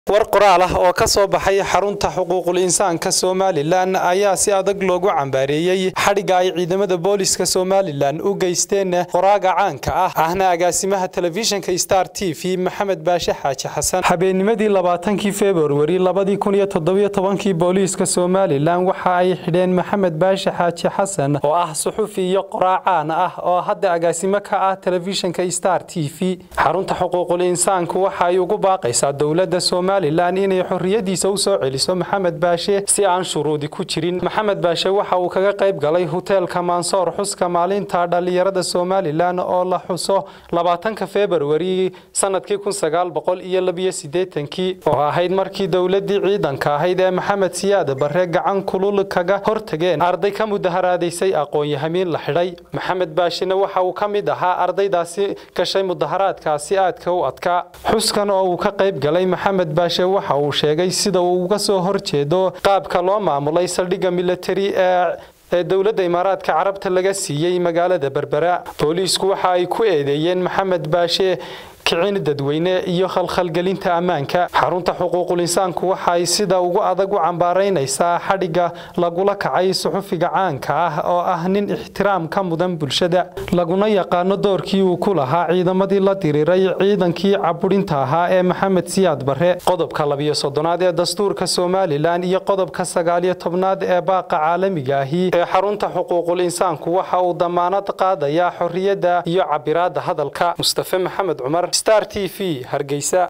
war qoraal ah oo ka soo baxay xarunta xuquuqul insaanka somalilan ayaa si adag loogu cambaareeyey xadhigga ay ciidamada booliska somalilan u geysteen qoraaga caanka ah ahna agaasimaha telefishinka star t v maxamed baashe xaaji xasan habeennimadii labaatankii februari labadii kun iyo toddobiyo tobankii booliiska somalilan waxa ay xidheen maxamed baashe xaaji xasan oo ah suxufi iyo qoraa caan ah oo hadda agaasimo ka ah telefishinka star t v xarunta xuquuqul insaanku waxa ay ugu baaqaysaa dowladda somalilan inay xorriyadiisa u soo celiso maxamed baashe si aan shuruudi ku jirin maxamed baashe waxa uu kaga qayb galay hoteelka mansoor xuska maalinta dhallinyarada somalilan oo la xuso labaatanka februari sanadkii kun sagaal boqol iyo labiyo siddeetankii oo ahayd markii dowladii ciidanka ahayd ee maxamed siyaad barre gacan kulul kaga hortageen arday ka mudaharaadaysay aqoon-yahamiin la xidhay maxamed baashena waxa uu ka mid ahaa ardaydaasi gashay mudaharaadkaasi aadka u adkaa xuskan oo uu ka qayb galay maxamed baashe waxa uu sheegay sida uu uga soo horjeedo qaabka loo maamulay saldhigga militari ee ee dowladda imaaraadka carabta laga siiyey magaalada berbera booliisku waxa ay ku eedeeyeen maxamed baashe kicin dadweyne iyo khalkhalgelinta ammaanka xarunta xuquuqul insaanku waxa ay sida ugu adag u cambaaraynaysaa xadhigga lagula kacay suxufiga caanka ah oo ah nin ixtiraam ka mudan bulshada laguna yaqaano doorkii uu ku lahaa ciidamadii la diriiray ciidankii caburinta ahaa ee maxamed siyaad barre qodobka labiyo soddonaad ee dastuurka somalilan iyo qodobka sagaaliyo tobnaad ee baaqa caalamiga ahi ee xarunta xuquuqul insaanku waxa uu damaanad qaadayaa xorriyadda iyo cabiraadda hadalka mustafe maxamed cumar star t v hargeysa